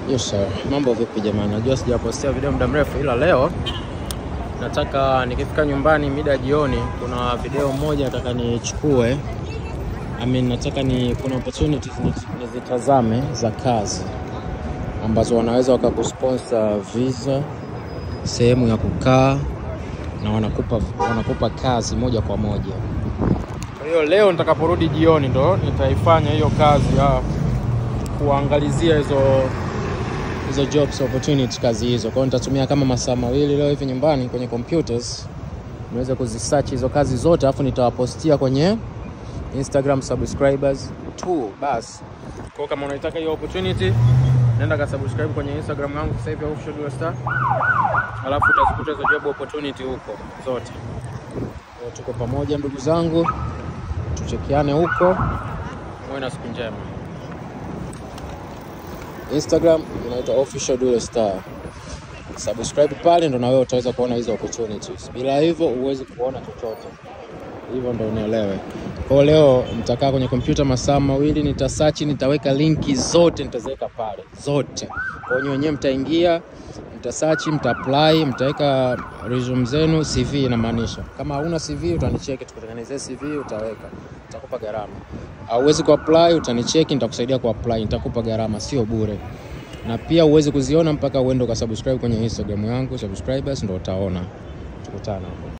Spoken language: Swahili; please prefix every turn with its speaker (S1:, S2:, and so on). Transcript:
S1: Yes sir. Mambo vipi jamani? Najua sijapostia video muda mrefu ila leo nataka nikifika nyumbani mida jioni kuna video moja nataka nichukue. I mean, nataka ni kuna opportunities ni- nizitazame za kazi ambazo wanaweza wakakusponsor visa, sehemu ya kukaa na wanakupa wanakupa kazi moja kwa moja. Kwa hiyo leo nitakaporudi jioni ndo nitaifanya hiyo kazi ya kuangalizia hizo hizo jobs opportunity kazi hizo. Kwa hiyo nitatumia kama masaa mawili leo hivi nyumbani kwenye computers niweze kuzisearch hizo kazi zote, alafu nitawapostia kwenye Instagram subscribers tu basi. Kwa hiyo kama unaitaka hiyo opportunity, nenda ka subscribe kwenye Instagram yangu sasa hivi Official Dual Star, alafu utazikuta hizo job opportunity huko zote. Kwa hiyo tuko pamoja ndugu zangu, tuchekiane huko, muwe na siku njema. Instagram inaitwa Official Dual Star. Subscribe pale ndo na wewe utaweza kuona hizo opportunities. Bila hivyo huwezi kuona chochote. Hivyo ndo unielewe. Kwa hiyo leo nitakaa kwenye kompyuta masaa mawili, nitasearch, nitaweka linki zote, nitaziweka pale zote. Kwa hiyo wenyewe mtaingia, mtasearch, mtaapply, mtaweka resume zenu, CV inamaanisha. Kama hauna CV utanicheki, tukutengenezee CV, utaweka, nitakupa gharama. Hauwezi kuapply, utanicheki, nitakusaidia kuapply, nitakupa gharama, sio bure na pia uwezi kuziona mpaka uende ukasubscribe kwenye Instagram yangu subscribers, ndo utaona. Tukutane.